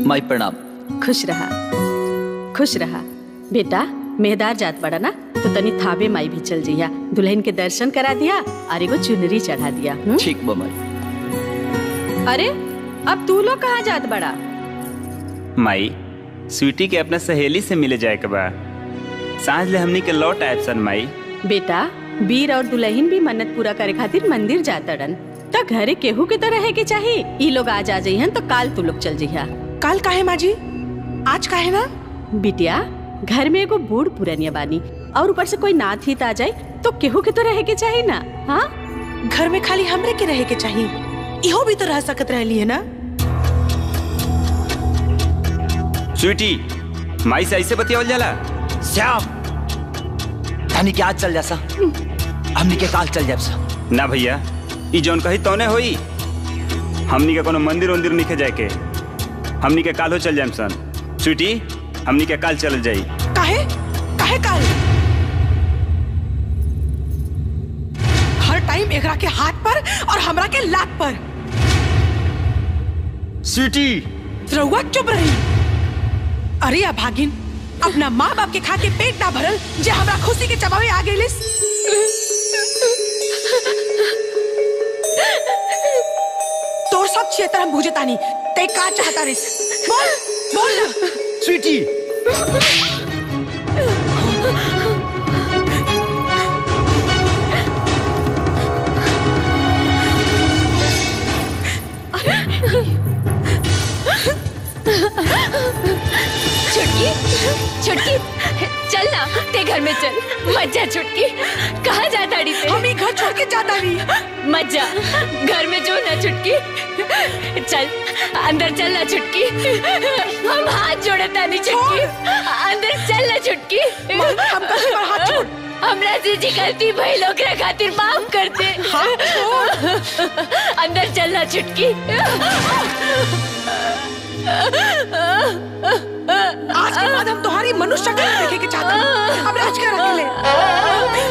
माई प्रणाम खुश रहा खुश रहा बेटा मेहदार जात बड़ा ना तो तनी थाबे माई भी चल जइया दुल्हन के दर्शन करा दिया और एगो चुनरी चढ़ा दिया हुँ? ठीक बा माई अरे अब तू लोग कहाँ जात बड़ा माई स्वीटी के अपना सहेली से मिले जाए के बा सांझ ले हमनी के लौट आयब सन माई बेटा वीर और दुल्हन भी मन्नत पूरा करे खातिर मंदिर जातड़न त घरे केहू के तो रहे के चाही ई लोग आज आ जइहन तो काल तू लोग चल जइहा काल काहे माजी आज काहे ना बिटिया घर में एगो बूढ़ पुरनिया बानी और ऊपर से कोई नाथ हित आ जाए तो केहू के तो रहे के चाही ना हाँ घर में खाली हमरे के रहे के चाहिए इहो भी तो रह सकत रहली है ना स्वीटी माई से ऐसे बतियावल जाला श्याम तनी के आज चल जा सा हमनी के काल चल जाब सा ना भैया ई जौन कही तौने होई हमनी के कोनो मंदिर उंदिर निखे जाए के हमनी के कालो चल जाएम सन स्वीटी हमनी के काल चल जाई काहे काहे काल हर टाइम एकरा के हाथ पर और हमरा के लात पर स्वीटी रउआ चुप रही अरे अभागिन अपना माँ बाप के खा के पेट ना भरल जे हमरा खुशी के चबावे आ गेलिस तोर सब क्षेत्र हम बुझतानी ते का चाहता रिस बोल बोल ना स्वीटी छुटकी छुटकी चल ना ते घर में चल मत जा छुटकी कहाँ जा ताड़ी से हम ही घर छोड़ के जाता नहीं मत जा घर में जो ना छुटकी चल अंदर चल ना छुटकी हम हाथ जोड़े तानी छुटकी अंदर चल ना छुटकी हम कहीं पर हाथ छोड़ हमरा से जी गलती भई लोग खातिर माफ कर दे हाथ छोड़ अंदर चल ना छुटकी आज के बाद हम तुम्हारी मनुष्य शक्ल नहीं देखे के चाहते हैं। अब राज कर अकेले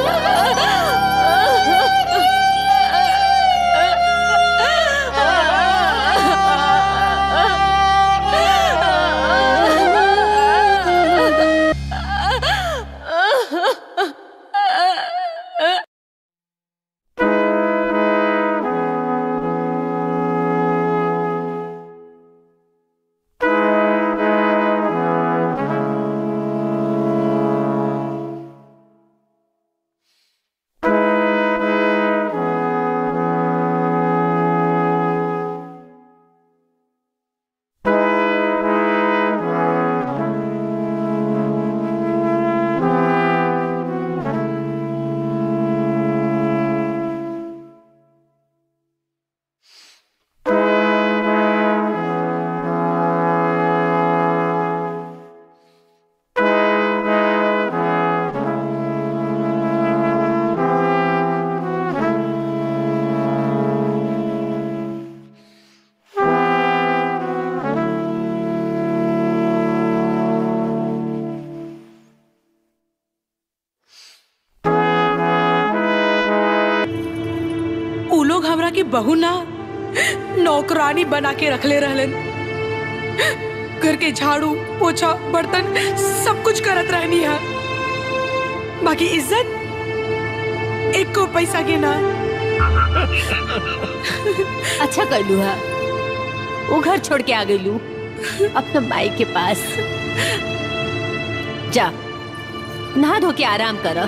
उ लोग हमरा के बहू ना नौकरानी बना के रखले रहलन घर के झाड़ू पोछा बर्तन सब कुछ करत रहनी है बाकी इज्जत एक को पैसा के ना अच्छा कर लू हा वो घर छोड़ के आ गई लू अपना माई के पास जा नहा धो के आराम कर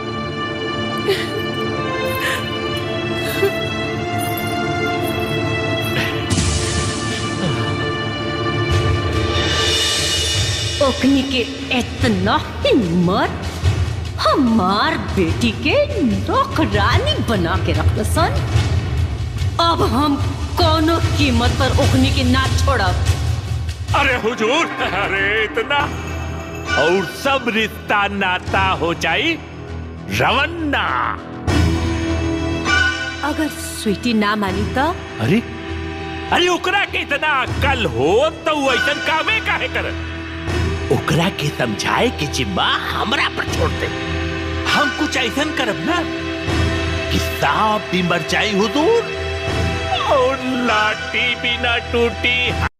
ओकनी के इतना हिम्मत हमार बेटी के नौकरानी बना के रख सन अब हम कोनो कीमत पर ओकनी के ना छोड़ब अरे हुजूर अरे इतना और सब रिश्ता नाता हो जाई रवन्ना अगर स्वीटी ना मानी तो अरे अरे ओकरा के इतना अक्ल हो तो वो ऐसा कामे काहे कर ओकरा के समझाए के जिम्मा हमरा पर छोड़ दे हम कुछ ऐसा करब ना कि सांप भी मर जाई हुजूर और लाठी भी ना टूटी